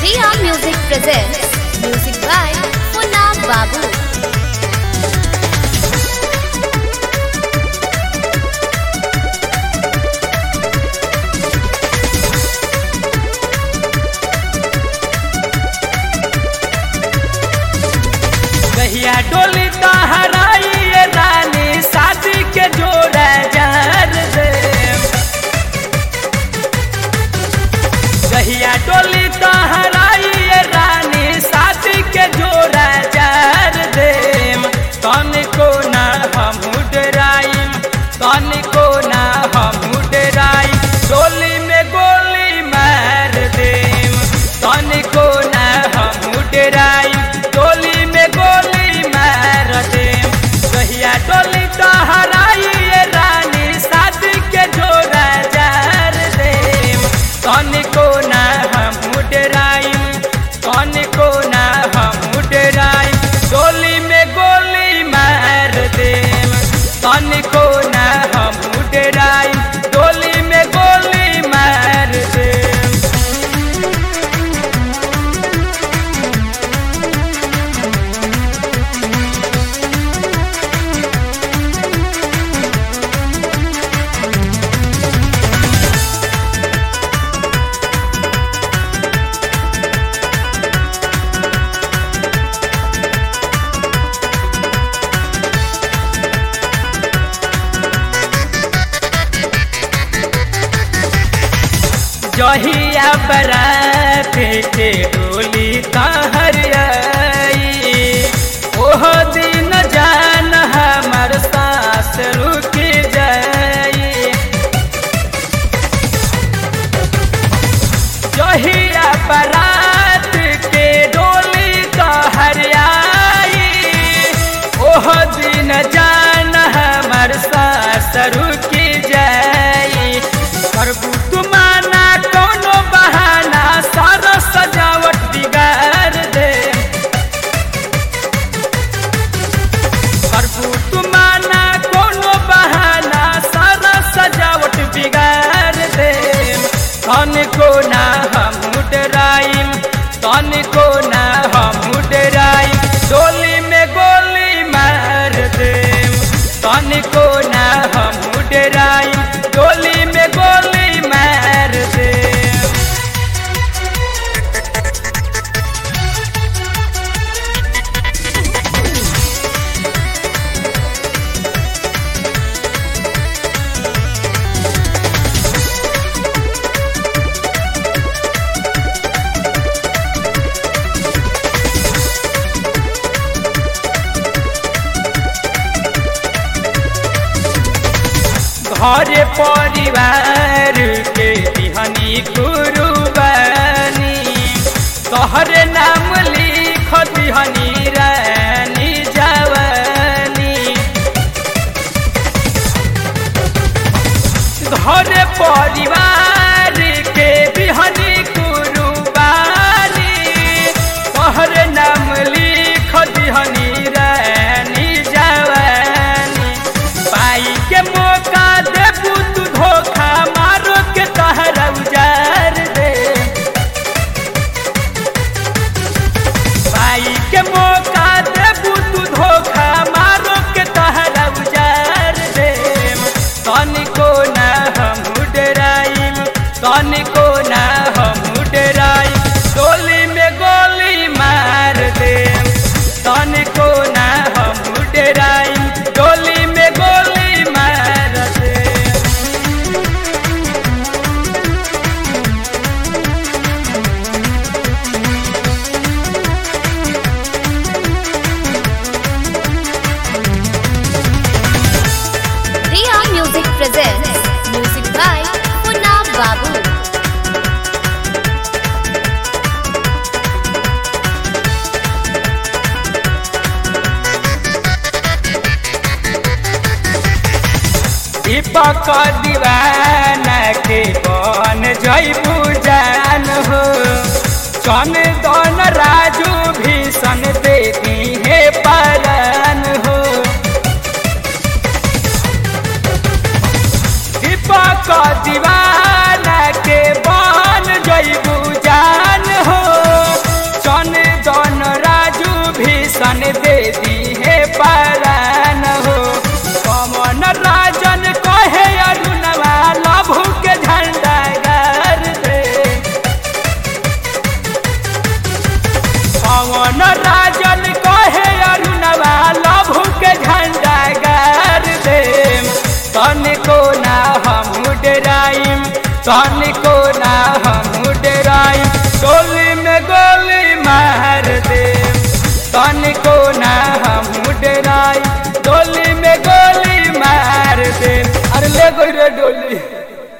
Riya Music presents music by Munna Babu. कहिया डोली तहराई ये रानी शादी के जोड़ा जार दे कहिया डोली तहराई ये रानी शादी के जोड़ा जार दे तन को ना हम डराई तन को ना हम डराई डोली में गोली मार दे तन को ना हम डराई डोली में गोली मार दे कहिया डोली तहराई ये रानी शादी के जोड़ा जार दे तन को ना हम डराई तन को ना हम डराई डोली में गोली मार दे तन को ना हम डराई डोली में गोली मार दे जहिया बरात के डोली तहर आई ओह दिन जान हमर सास रुक जाई जहिया बरात के डोली तहर आई ओह दिन जान हमर सास रुक जाई करबू तुमाना कोनो बहाना सारा सजावट बिगाड़ दे करबू तुमाना कोनो बहाना सारा सजावट बिगाड़ दे तन को ना हम डराइम तन को ना हम डराइम डोली में गोली मार दे तन को ना हम डराइम डोली में गोली मार दे घर परिवार के बिहनी कुरुबानी तोहर नाम लिख दिहनी रानी जवानी घर परिवार के बिहनी कुरुबानी तोहर नाम लिख दिहनी रानी जवानी पाई के मौका देबू तू धोखा मारो के तहरा उजार दे पाई के मौका देबू तू धोखा मारो के तहरा उजार दे तन को ना हम डराइम तन को ना हम डराइम गोली में गोली मार दे तन को ना हम डराइम गोली में गोली मार दे Riya Music presents music by Munna Babu. दीपक दीवाना के बन जैबू जान हो चन दन राजू भीषण देती है पालन हो दीपक दीवाना के बन जैबू जान हो जीवन दे दी है परान हो पवन राजन कहे अरुणवा लभु के झंडा गार दे पवन राजन कहे अरुणवा लभु के झंडा गार दे तनिको ना हम डराइम तनिको